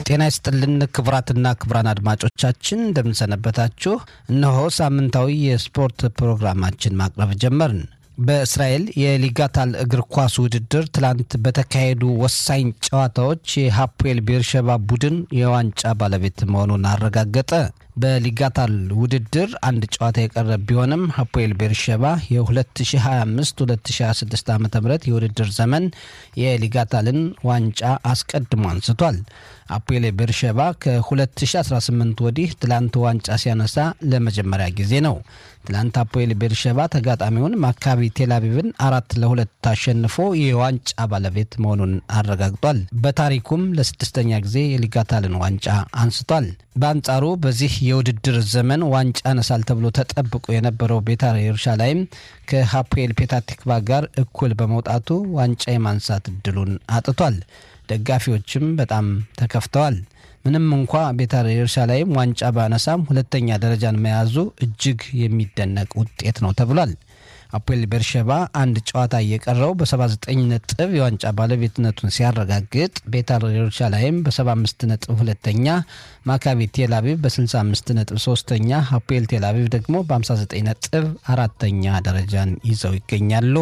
ጤና ይስጥልን ክቡራትና ክቡራን አድማጮቻችን እንደምንሰነበታችሁ። እነሆ ሳምንታዊ የስፖርት ፕሮግራማችን ማቅረብ ጀመርን። በእስራኤል የሊጋታል እግር ኳስ ውድድር ትላንት በተካሄዱ ወሳኝ ጨዋታዎች የሀፖኤል ቤርሸባ ቡድን የዋንጫ ባለቤት መሆኑን አረጋገጠ። በሊጋታል ውድድር አንድ ጨዋታ የቀረ ቢሆንም ሀፖኤል ቤርሸባ የ2025-2026 ዓ ም የውድድር ዘመን የሊጋታልን ዋንጫ አስቀድሞ አንስቷል። አፖኤል ቤርሸባ ከ2018 ወዲህ ትላንት ዋንጫ ሲያነሳ ለመጀመሪያ ጊዜ ነው። ትላንት አፖኤል ቤርሸባ ተጋጣሚውን ማካቢ ቴልአቪቭን አራት ለሁለት አሸንፎ የዋንጫ ባለቤት መሆኑን አረጋግጧል። በታሪኩም ለስድስተኛ ጊዜ የሊጋታልን ዋንጫ አንስቷል። በአንጻሩ በዚህ የውድድር ዘመን ዋንጫ ያነሳል ተብሎ ተጠብቆ የነበረው ቤታር የሩሻላይም ከሀፖኤል ፔታቲክቫ ጋር እኩል በመውጣቱ ዋንጫ የማንሳት እድሉን አጥቷል። ደጋፊዎችም በጣም ተከፍተዋል። ምንም እንኳ ቤታር የሩሻላይም ዋንጫ ባነሳም ሁለተኛ ደረጃን መያዙ እጅግ የሚደነቅ ውጤት ነው ተብሏል። አፖኤል ቤርሸባ አንድ ጨዋታ እየቀረው በ79 ነጥብ የዋንጫ ባለቤትነቱን ሲያረጋግጥ ቤታር የሩሻላይም በ75 ነጥብ ሁለተኛ፣ ማካቢ ቴልአቪቭ በ65 ነጥብ ሶስተኛ፣ አፖኤል ቴልአቪቭ ደግሞ በ59 ነጥብ አራተኛ ደረጃን ይዘው ይገኛሉ።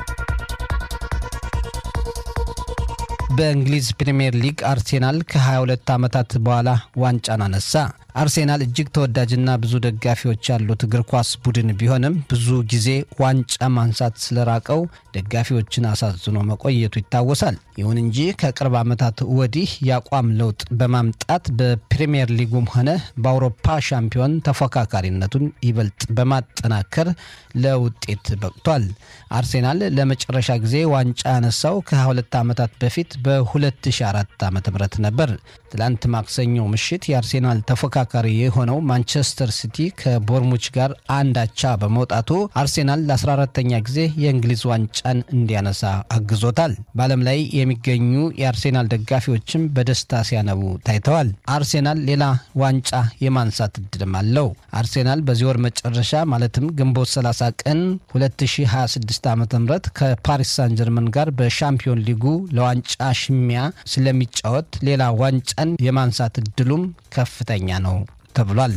በእንግሊዝ ፕሪምየር ሊግ አርሴናል ከ22 ዓመታት በኋላ ዋንጫን አነሳ። አርሴናል እጅግ ተወዳጅና ብዙ ደጋፊዎች ያሉት እግር ኳስ ቡድን ቢሆንም ብዙ ጊዜ ዋንጫ ማንሳት ስለራቀው ደጋፊዎችን አሳዝኖ መቆየቱ ይታወሳል። ይሁን እንጂ ከቅርብ ዓመታት ወዲህ የአቋም ለውጥ በማምጣት በፕሪምየር ሊጉም ሆነ በአውሮፓ ሻምፒዮን ተፎካካሪነቱን ይበልጥ በማጠናከር ለውጤት በቅቷል። አርሴናል ለመጨረሻ ጊዜ ዋንጫ ያነሳው ከ22 ዓመታት በፊት በ2004 ዓ ም ነበር። ትላንት ማክሰኞ ምሽት የአርሴናል ተፎካካሪ የሆነው ማንቸስተር ሲቲ ከቦርሙች ጋር አንድ አቻ በመውጣቱ አርሴናል ለ14ተኛ ጊዜ የእንግሊዝ ዋንጫን እንዲያነሳ አግዞታል። በዓለም ላይ የሚገኙ የአርሴናል ደጋፊዎችም በደስታ ሲያነቡ ታይተዋል። አርሴናል ሌላ ዋንጫ የማንሳት እድልም አለው። አርሴናል በዚህ ወር መጨረሻ ማለትም ግንቦት 30 ቀን 2026 ዓ ም ከፓሪስ ሳን ጀርመን ጋር በሻምፒዮን ሊጉ ለዋንጫ ሽሚያ ስለሚጫወት ሌላ ዋንጫን የማንሳት እድሉም ከፍተኛ ነው ተብሏል።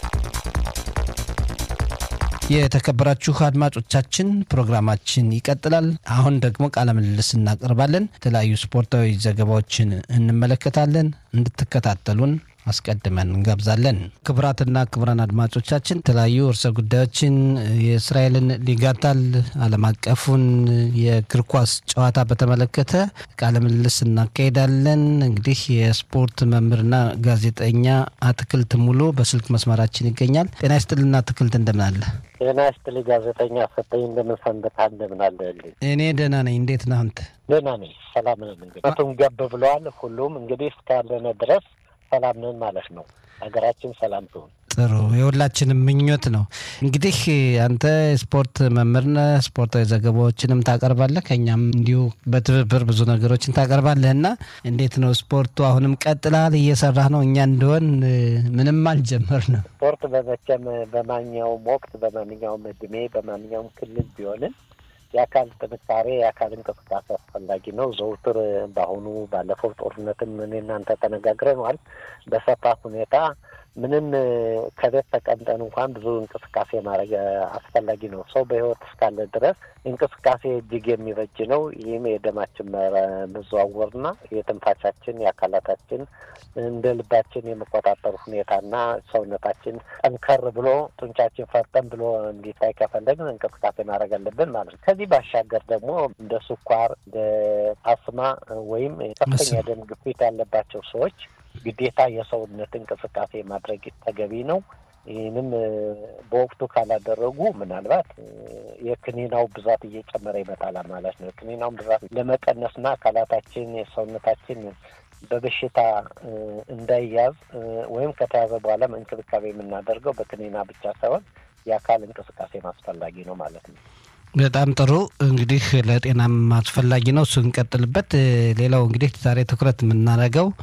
የተከበራችሁ አድማጮቻችን ፕሮግራማችን ይቀጥላል። አሁን ደግሞ ቃለ ምልልስ እናቀርባለን። የተለያዩ ስፖርታዊ ዘገባዎችን እንመለከታለን። እንድትከታተሉን አስቀድመን እንጋብዛለን። ክቡራትና ክቡራን አድማጮቻችን የተለያዩ እርሰ ጉዳዮችን የእስራኤልን ሊጋታል ዓለም አቀፉን የእግር ኳስ ጨዋታ በተመለከተ ቃለ ምልልስ እናካሄዳለን። እንግዲህ የስፖርት መምህርና ጋዜጠኛ አትክልት ሙሉ በስልክ መስመራችን ይገኛል። ጤና ይስጥልና አትክልት፣ እንደምን አለ? ጤና ይስጥልኝ ጋዜጠኛ ፈጠኝ፣ እንደምን ሰንብተሃል? እንደምን አለልኝ? እኔ ደህና ነኝ። እንዴት ነህ አንተ? ደህና ነኝ፣ ሰላም ነን። እንግዲህ ቱም ገብ ብለዋል። ሁሉም እንግዲህ እስካለነ ድረስ ሰላም ነን ማለት ነው። ሀገራችን ሰላም ትሁን። ጥሩ የሁላችንም ምኞት ነው። እንግዲህ አንተ ስፖርት መምህር ነህ፣ ስፖርታዊ ዘገባዎችንም ታቀርባለህ፣ ከኛም እንዲሁ በትብብር ብዙ ነገሮችን ታቀርባለህ እና እንዴት ነው ስፖርቱ? አሁንም ቀጥላል? እየሰራህ ነው? እኛ እንደሆን ምንም አልጀመርንም። ስፖርት በመቼም በማንኛውም ወቅት በማንኛውም እድሜ በማንኛውም ክልል ቢሆንም የአካል ጥንካሬ የአካል እንቅስቃሴ አስፈላጊ ነው። ዘውትር በአሁኑ ባለፈው ጦርነትም እኔ እናንተ ተነጋግረነዋል። በሰፋት ሁኔታ ምንም ከቤት ተቀምጠን እንኳን ብዙ እንቅስቃሴ ማድረግ አስፈላጊ ነው። ሰው በሕይወት እስካለ ድረስ እንቅስቃሴ እጅግ የሚበጅ ነው። ይህም የደማችን መዘዋወርና የትንፋሻችን የአካላታችን እንደ ልባችን የመቆጣጠር ሁኔታና ሰውነታችን ጠንከር ብሎ ጡንቻችን ፈርጠን ብሎ እንዲታይ ከፈለግን እንቅስቃሴ ማድረግ አለብን ማለት ነው። ከዚህ ባሻገር ደግሞ እንደ ስኳር፣ እንደ አስማ ወይም ከፍተኛ ደም ግፊት ያለባቸው ሰዎች ግዴታ የሰውነት እንቅስቃሴ ማድረግ ተገቢ ነው። ይህንም በወቅቱ ካላደረጉ ምናልባት የክኒናው ብዛት እየጨመረ ይመጣል ማለት ነው። የክኒናውን ብዛት ለመቀነስና አካላታችን የሰውነታችን በበሽታ እንዳይያዝ ወይም ከተያዘ በኋላም እንክብካቤ የምናደርገው በክኒና ብቻ ሳይሆን የአካል እንቅስቃሴ አስፈላጊ ነው ማለት ነው። በጣም ጥሩ እንግዲህ ለጤናም አስፈላጊ ነው። እሱ እንቀጥልበት። ሌላው እንግዲህ ዛሬ ትኩረት የምናደርገው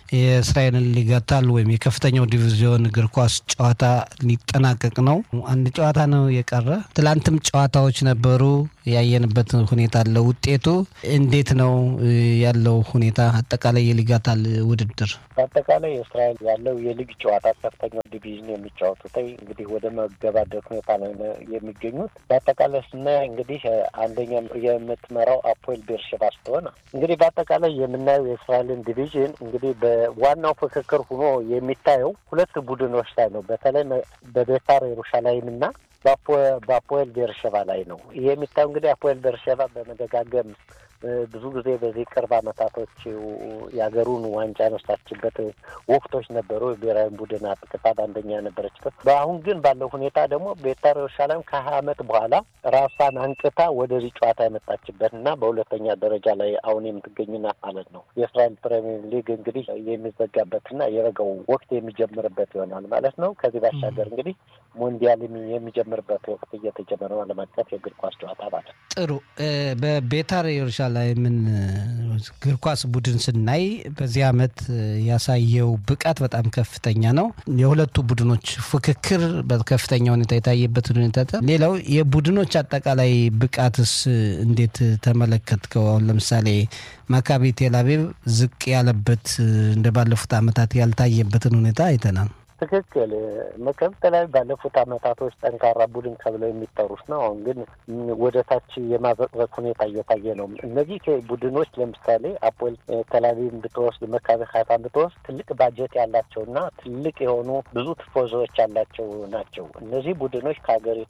የእስራኤልን ሊጋታል ወይም የከፍተኛው ዲቪዚዮን እግር ኳስ ጨዋታ ሊጠናቀቅ ነው። አንድ ጨዋታ ነው የቀረ። ትላንትም ጨዋታዎች ነበሩ። ያየንበት ሁኔታ አለ። ውጤቱ እንዴት ነው ያለው ሁኔታ? አጠቃላይ የሊጋታል ውድድር በአጠቃላይ እስራኤል ያለው የሊግ ጨዋታ ከፍተኛው ዲቪዥን የሚጫወቱት እንግዲህ ወደ መገባደድ ሁኔታ ላይ የሚገኙት። በአጠቃላይ ስናይ እንግዲህ አንደኛ የምትመራው አፖኤል ቤርሸባ ስትሆን እንግዲህ በአጠቃላይ የምናየው የእስራኤልን ዲቪዥን እንግዲህ በዋናው ፍክክር ሆኖ የሚታየው ሁለት ቡድኖች ላይ ነው። በተለይ በቤታር ኢየሩሻላይም እና በአፖኤል ቤርሸባ ላይ ነው። ይሄ የሚታየው እንግዲህ አፖኤል ቤርሸባ በመደጋገም ብዙ ጊዜ በዚህ ቅርብ ዓመታቶች የሀገሩን ዋንጫ ያነሳችበት ወቅቶች ነበሩ። ብሔራዊ ቡድን አጥቅታ በአንደኛ ነበረችበት። በአሁን ግን ባለው ሁኔታ ደግሞ ቤታር ኢየሩሳሌም ከሀያ ዓመት በኋላ ራሷን አንቅታ ወደዚህ ጨዋታ የመጣችበት እና በሁለተኛ ደረጃ ላይ አሁን የምትገኝ ናት ማለት ነው። የእስራኤል ፕሪሚየር ሊግ እንግዲህ የሚዘጋበትና የበጋው ወቅት የሚጀምርበት ይሆናል ማለት ነው። ከዚህ ባሻገር እንግዲህ ሞንዲያል የሚጀምርበት ወቅት እየተጀመረ ነው። ዓለም አቀፍ የእግር ኳስ ጨዋታ ማለት ነው። ጥሩ በቤታር ኢየሩሳሌምን እግር ኳስ ቡድን ስናይ በዚህ ዓመት ያሳየው ብቃት በጣም ከፍተኛ ነው። የሁለቱ ቡድኖች ፍክክር በከፍተኛ ሁኔታ የታየበት ሁኔታ። ሌላው የቡድኖች አጠቃላይ ብቃትስ እንዴት ተመለከትከው? አሁን ለምሳሌ ማካቢ ቴልአቪቭ ዝቅ ያለበት እንደ ባለፉት ዓመታት ያልታየበትን ሁኔታ አይተናል። ትክክል መከብት ላይ ባለፉት አመታቶች ጠንካራ ቡድን ተብለው የሚጠሩት ነው። አሁን ግን ወደ ታች የማዘቅዘቅ ሁኔታ እየታየ ነው። እነዚህ ቡድኖች ለምሳሌ አፖኤል ተላቪቭን ብትወስድ፣ መካቢ ሀይፋን ብትወስድ ትልቅ ባጀት ያላቸውና ትልቅ የሆኑ ብዙ ትፎዞዎች ያላቸው ናቸው። እነዚህ ቡድኖች ከሀገሪቱ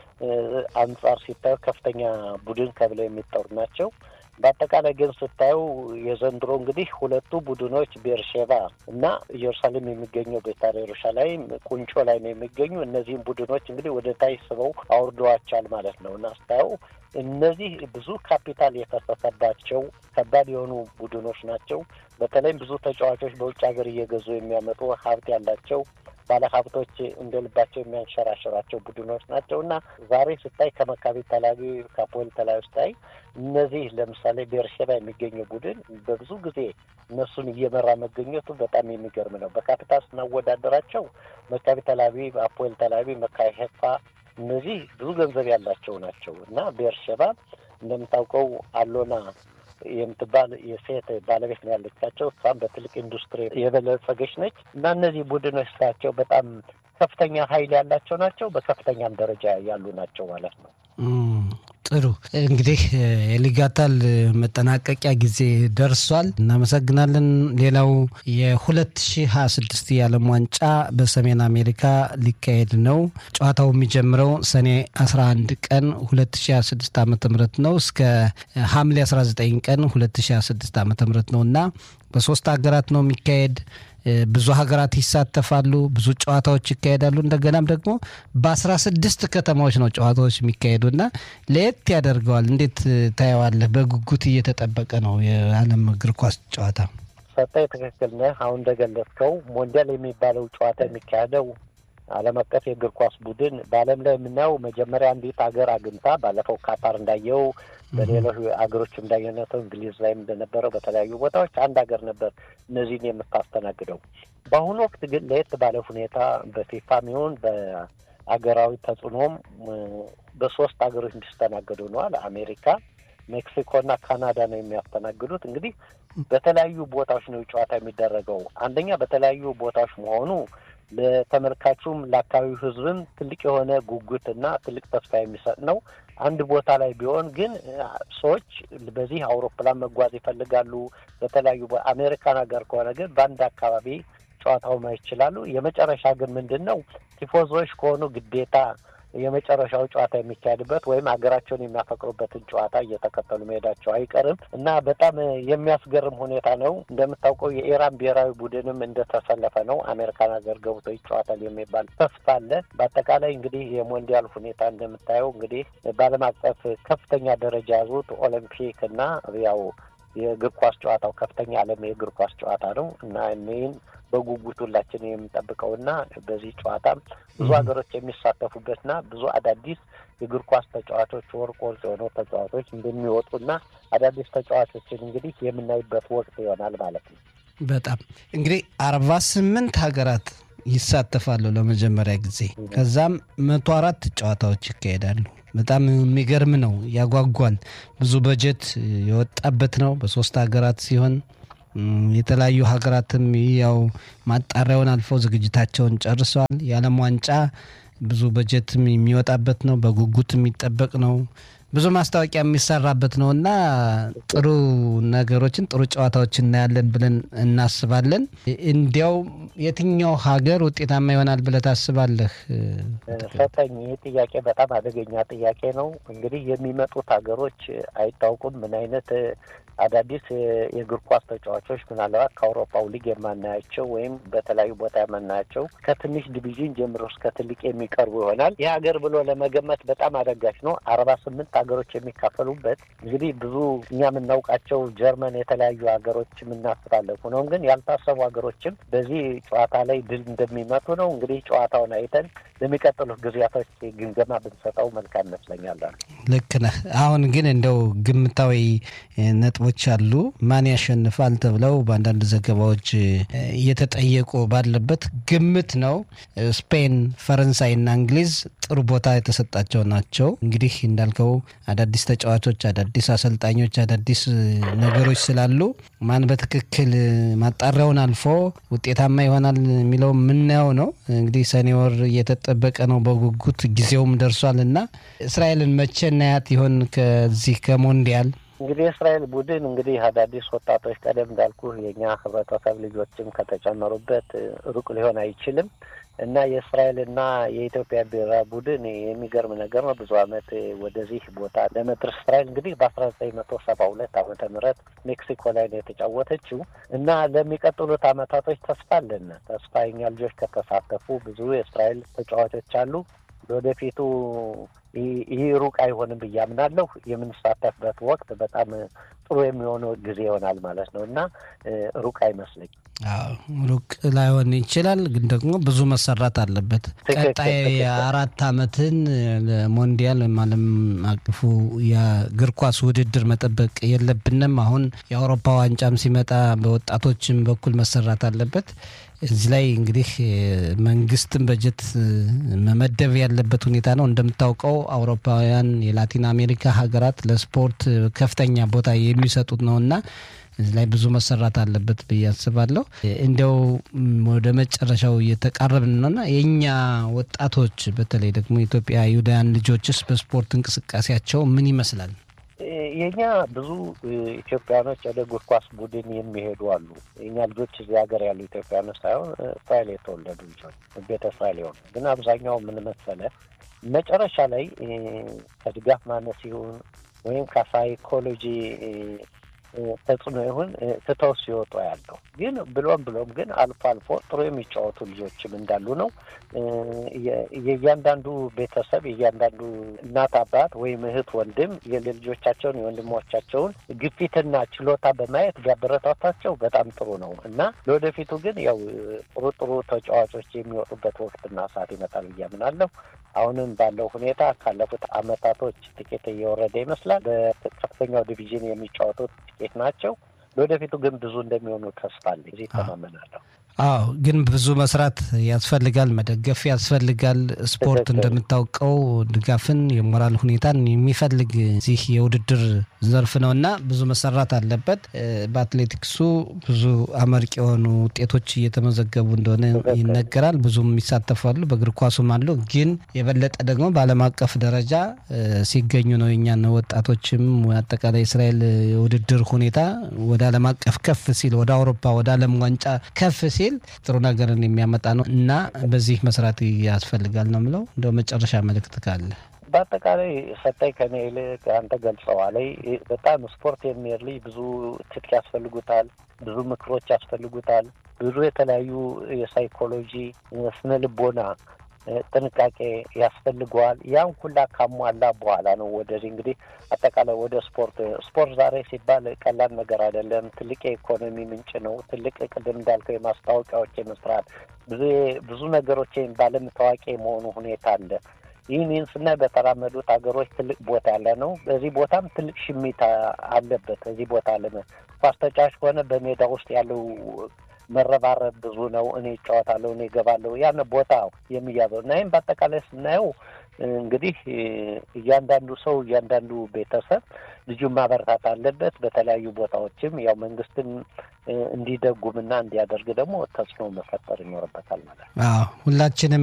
አንጻር ሲታዩ ከፍተኛ ቡድን ተብለው የሚጠሩ ናቸው። በአጠቃላይ ግን ስታዩ የዘንድሮ እንግዲህ ሁለቱ ቡድኖች ቤርሼባ እና ኢየሩሳሌም የሚገኘው ቤታር ኢየሩሳሌም ቁንጮ ላይ ነው የሚገኙ። እነዚህም ቡድኖች እንግዲህ ወደ ታች ስበው አውርደዋቸዋል ማለት ነው እና ስታየው እነዚህ ብዙ ካፒታል የፈሰሰባቸው ከባድ የሆኑ ቡድኖች ናቸው። በተለይም ብዙ ተጫዋቾች በውጭ ሀገር እየገዙ የሚያመጡ ሀብት ያላቸው ባለ ሀብቶች እንደ ልባቸው የሚያንሸራሸራቸው ቡድኖች ናቸው እና ዛሬ ስታይ ከመካቢ ተላቪቭ ከአፖኤል ተላቪቭ ስታይ እነዚህ ለምሳሌ ቤርሼባ የሚገኘው ቡድን በብዙ ጊዜ እነሱን እየመራ መገኘቱ በጣም የሚገርም ነው። በካፒታል ስናወዳደራቸው መካቢ ተላቪቭ፣ አፖኤል ተላቪቭ፣ መካቢ ሄፋ እነዚህ ብዙ ገንዘብ ያላቸው ናቸው እና ቤርሼባ እንደምታውቀው አሎና የምትባል የሴት ባለቤት ነው ያለቻቸው። እሷም በትልቅ ኢንዱስትሪ የበለጸገች ነች እና እነዚህ ቡድኖች ስራቸው በጣም ከፍተኛ ኃይል ያላቸው ናቸው። በከፍተኛም ደረጃ ያሉ ናቸው ማለት ነው። ጥሩ እንግዲህ የሊጋታል መጠናቀቂያ ጊዜ ደርሷል። እናመሰግናለን። ሌላው የ2026 የዓለም ዋንጫ በሰሜን አሜሪካ ሊካሄድ ነው። ጨዋታው የሚጀምረው ሰኔ 11 ቀን 2026 ዓ ም ነው እስከ ሐምሌ 19 ቀን 2026 ዓ ም ነው እና በሶስት ሀገራት ነው የሚካሄድ ብዙ ሀገራት ይሳተፋሉ። ብዙ ጨዋታዎች ይካሄዳሉ። እንደገናም ደግሞ በአስራ ስድስት ከተማዎች ነው ጨዋታዎች የሚካሄዱ እና ለየት ያደርገዋል። እንዴት ታየዋለህ? በጉጉት እየተጠበቀ ነው የዓለም እግር ኳስ ጨዋታ። ሰጠኝ፣ ትክክል ነህ። አሁን እንደገለጽከው ሞንዲያል የሚባለው ጨዋታ የሚካሄደው ዓለም አቀፍ የእግር ኳስ ቡድን በዓለም ላይ የምናየው መጀመሪያ አንዲት ሀገር አግኝታ ባለፈው ካታር እንዳየው በሌሎች ሀገሮች እንዳየነተው እንግሊዝ ላይም እንደነበረው በተለያዩ ቦታዎች አንድ ሀገር ነበር እነዚህን የምታስተናግደው። በአሁኑ ወቅት ግን ለየት ባለ ሁኔታ በፊፋም ይሁን በአገራዊ ተጽዕኖም በሶስት ሀገሮች እንዲስተናገዱ ነዋል። አሜሪካ፣ ሜክሲኮና ካናዳ ነው የሚያስተናግዱት። እንግዲህ በተለያዩ ቦታዎች ነው ጨዋታ የሚደረገው። አንደኛ በተለያዩ ቦታዎች መሆኑ ለተመልካቹም ለአካባቢው ሕዝብም ትልቅ የሆነ ጉጉትና ትልቅ ተስፋ የሚሰጥ ነው። አንድ ቦታ ላይ ቢሆን ግን ሰዎች በዚህ አውሮፕላን መጓዝ ይፈልጋሉ። በተለያዩ አሜሪካን ሀገር ከሆነ ግን በአንድ አካባቢ ጨዋታው ማየት ይችላሉ። የመጨረሻ ግን ምንድን ነው ቲፎዞች ከሆኑ ግዴታ የመጨረሻው ጨዋታ የሚካሄድበት ወይም ሀገራቸውን የሚያፈቅሩበትን ጨዋታ እየተከተሉ መሄዳቸው አይቀርም እና በጣም የሚያስገርም ሁኔታ ነው። እንደምታውቀው የኢራን ብሔራዊ ቡድንም እንደተሰለፈ ነው። አሜሪካን ሀገር ገብቶ ይጫወታል የሚባል ተስፋ አለ። በአጠቃላይ እንግዲህ የሞንዲያል ሁኔታ እንደምታየው እንግዲህ በዓለም አቀፍ ከፍተኛ ደረጃ ያዙት ኦሎምፒክ እና ያው የእግር ኳስ ጨዋታው ከፍተኛ ዓለም የእግር ኳስ ጨዋታ ነው እና እኔን በጉጉት ሁላችን የምንጠብቀውና በዚህ ጨዋታ ብዙ ሀገሮች የሚሳተፉበትና ብዙ አዳዲስ የእግር ኳስ ተጫዋቾች ወርቅ ወርቅ የሆኑ ተጫዋቾች እንደሚወጡና አዳዲስ ተጫዋቾችን እንግዲህ የምናይበት ወቅት ይሆናል ማለት ነው። በጣም እንግዲህ አርባ ስምንት ሀገራት ይሳተፋሉ ለመጀመሪያ ጊዜ። ከዛም መቶ አራት ጨዋታዎች ይካሄዳሉ። በጣም የሚገርም ነው፣ ያጓጓል። ብዙ በጀት የወጣበት ነው። በሶስት ሀገራት ሲሆን የተለያዩ ሀገራትም ያው ማጣሪያውን አልፈው ዝግጅታቸውን ጨርሰዋል። የዓለም ዋንጫ ብዙ በጀትም የሚወጣበት ነው። በጉጉት የሚጠበቅ ነው። ብዙ ማስታወቂያ የሚሰራበት ነው እና ጥሩ ነገሮችን ጥሩ ጨዋታዎች እናያለን ብለን እናስባለን። እንዲያው የትኛው ሀገር ውጤታማ ይሆናል ብለህ ታስባለህ? ሰጠኝ። ይህ ጥያቄ በጣም አደገኛ ጥያቄ ነው። እንግዲህ የሚመጡት ሀገሮች አይታወቁም። ምን አይነት አዳዲስ የእግር ኳስ ተጫዋቾች ምናልባት ከአውሮፓው ሊግ የማናያቸው ወይም በተለያዩ ቦታ የማናያቸው ከትንሽ ዲቪዥን ጀምሮ እስከ ትልቅ የሚቀርቡ ይሆናል። ይህ ሀገር ብሎ ለመገመት በጣም አዳጋች ነው። አርባ ስምንት ሀገሮች የሚካፈሉበት እንግዲህ ብዙ እኛ የምናውቃቸው ጀርመን፣ የተለያዩ ሀገሮች የምናስባለን። ሆኖም ግን ያልታሰቡ ሀገሮችም በዚህ ጨዋታ ላይ ድል እንደሚመቱ ነው። እንግዲህ ጨዋታውን አይተን ለሚቀጥሉት ጊዜያቶች ግምገማ ብንሰጠው መልካም ይመስለኛል። ልክ ነህ። አሁን ግን እንደው ግምታዊ ነጥቦች አሉ። ማን ያሸንፋል ተብለው በአንዳንድ ዘገባዎች እየተጠየቁ ባለበት ግምት ነው። ስፔን፣ ፈረንሳይና እንግሊዝ ጥሩ ቦታ የተሰጣቸው ናቸው። እንግዲህ እንዳልከው አዳዲስ ተጫዋቾች፣ አዳዲስ አሰልጣኞች፣ አዳዲስ ነገሮች ስላሉ ማን በትክክል ማጣሪያውን አልፎ ውጤታማ ይሆናል የሚለው የምናየው ነው። እንግዲህ ሰኔ ወር እየተጠበቀ ነው በጉጉት ጊዜውም ደርሷል እና እስራኤልን መቼ እናያት ይሆን ከዚህ ከሞንዲያል? እንግዲህ የእስራኤል ቡድን እንግዲህ አዳዲስ ወጣቶች ቀደም እንዳልኩ የእኛ ህብረተሰብ ልጆችም ከተጨመሩበት ሩቅ ሊሆን አይችልም እና የእስራኤልና የኢትዮጵያ ብሔራዊ ቡድን የሚገርም ነገር ነው። ብዙ ዓመት ወደዚህ ቦታ ለመድረስ እስራኤል እንግዲህ በአስራ ዘጠኝ መቶ ሰባ ሁለት ዓመተ ምህረት ሜክሲኮ ላይ ነው የተጫወተችው እና ለሚቀጥሉት ዓመታቶች ተስፋ አለን። ተስፋ የኛ ልጆች ከተሳተፉ ብዙ የእስራኤል ተጫዋቾች አሉ። ለወደፊቱ ይህ ሩቅ አይሆንም ብዬ አምናለሁ። የምንሳተፍበት ወቅት በጣም ጥሩ የሚሆነው ጊዜ ይሆናል ማለት ነው እና ሩቅ አይመስለኝም። ሩቅ ላይሆን ይችላል፣ ግን ደግሞ ብዙ መሰራት አለበት። ቀጣይ አራት ዓመትን ለሞንዲያል ወይም ዓለም አቀፉ የእግር ኳስ ውድድር መጠበቅ የለብንም። አሁን የአውሮፓ ዋንጫም ሲመጣ በወጣቶችም በኩል መሰራት አለበት። እዚህ ላይ እንግዲህ መንግስትም በጀት መመደብ ያለበት ሁኔታ ነው። እንደምታውቀው አውሮፓውያን የላቲን አሜሪካ ሀገራት ለስፖርት ከፍተኛ ቦታ የሚሰጡት ነው እና እዚህ ላይ ብዙ መሰራት አለበት ብዬ አስባለሁ። እንዲያው ወደ መጨረሻው እየተቃረብን ነውና የእኛ ወጣቶች በተለይ ደግሞ የኢትዮጵያ ይሁዳውያን ልጆችስ በስፖርት እንቅስቃሴያቸው ምን ይመስላል? የኛ ብዙ ኢትዮጵያኖች ወደ እግር ኳስ ቡድን የሚሄዱ አሉ። የኛ ልጆች እዚህ ሀገር ያሉ ኢትዮጵያኖች ሳይሆን እስራኤል የተወለዱ ልጆች ቤተ እስራኤል የሆኑ ግን አብዛኛው ምን መሰለህ መጨረሻ ላይ ከድጋፍ ማነስ ይሁን ወይም ከሳይኮሎጂ ተጽዕኖ ይሁን ትተው ሲወጡ ያለው ግን ብሎም ብሎም ግን አልፎ አልፎ ጥሩ የሚጫወቱ ልጆችም እንዳሉ ነው። የእያንዳንዱ ቤተሰብ የእያንዳንዱ እናት አባት ወይም እህት ወንድም የልጆቻቸውን የወንድሞቻቸውን ግፊትና ችሎታ በማየት ቢያበረታታቸው በጣም ጥሩ ነው እና ለወደፊቱ ግን ያው ጥሩ ጥሩ ተጫዋቾች የሚወጡበት ወቅትና ሰዓት ይመጣል ብዬ አምናለሁ። አሁንም ባለው ሁኔታ ካለፉት አመታቶች ጥቂት እየወረደ ይመስላል። በከፍተኛው ዲቪዥን የሚጫወቱት ጥቂት ናቸው። ለወደፊቱ ግን ብዙ እንደሚሆኑ ተስፋ አለኝ። እዚህ ተማመናለሁ። አዎ ግን ብዙ መስራት ያስፈልጋል፣ መደገፍ ያስፈልጋል። ስፖርት እንደምታውቀው ድጋፍን፣ የሞራል ሁኔታን የሚፈልግ እዚህ የውድድር ዘርፍ ነው እና ብዙ መሰራት አለበት። በአትሌቲክሱ ብዙ አመርቂ የሆኑ ውጤቶች እየተመዘገቡ እንደሆነ ይነገራል። ብዙም ይሳተፋሉ፣ በእግር ኳሱም አሉ። ግን የበለጠ ደግሞ በዓለም አቀፍ ደረጃ ሲገኙ ነው የኛን ወጣቶችም አጠቃላይ እስራኤል የውድድር ሁኔታ ወደ ዓለም አቀፍ ከፍ ሲል ወደ አውሮፓ ወደ ዓለም ዋንጫ ከፍ ሲል ጥሩ ነገርን የሚያመጣ ነው እና በዚህ መስራት ያስፈልጋል ነው የምለው። እንደው መጨረሻ መልእክት ካለ በአጠቃላይ ሰጠኝ ከኔ ይልቅ አንተ ገልጸዋል። በጣም ስፖርት የሚሄድ ልጅ ብዙ ትጥቅ ያስፈልጉታል፣ ብዙ ምክሮች ያስፈልጉታል፣ ብዙ የተለያዩ የሳይኮሎጂ ስነ ልቦና ጥንቃቄ ያስፈልገዋል። ያን ሁላ ካሟላ በኋላ ነው ወደዚህ እንግዲህ አጠቃላይ ወደ ስፖርት ስፖርት ዛሬ ሲባል ቀላል ነገር አይደለም። ትልቅ የኢኮኖሚ ምንጭ ነው። ትልቅ ቅድም እንዳልከው የማስታወቂያዎች የመስራት ብዙ ብዙ ነገሮች ባለም ታዋቂ የመሆኑ ሁኔታ አለ። ይህን ይህን ስናይ በተራመዱት ሀገሮች ትልቅ ቦታ ያለ ነው። በዚህ ቦታም ትልቅ ሽሚት አለበት። እዚህ ቦታ ኳስ ተጫዋች ከሆነ በሜዳ ውስጥ ያለው መረባረብ ብዙ ነው። እኔ እጫወታለሁ፣ እኔ እገባለሁ፣ ያን ቦታ የሚያዘው እና ይህም በአጠቃላይ ስናየው እንግዲህ እያንዳንዱ ሰው እያንዳንዱ ቤተሰብ ልጁን ማበረታት አለበት። በተለያዩ ቦታዎችም ያው መንግስትም እንዲደጉምና እንዲያደርግ ደግሞ ተጽዕኖ መፈጠር ይኖርበታል ማለት ነው። ሁላችንም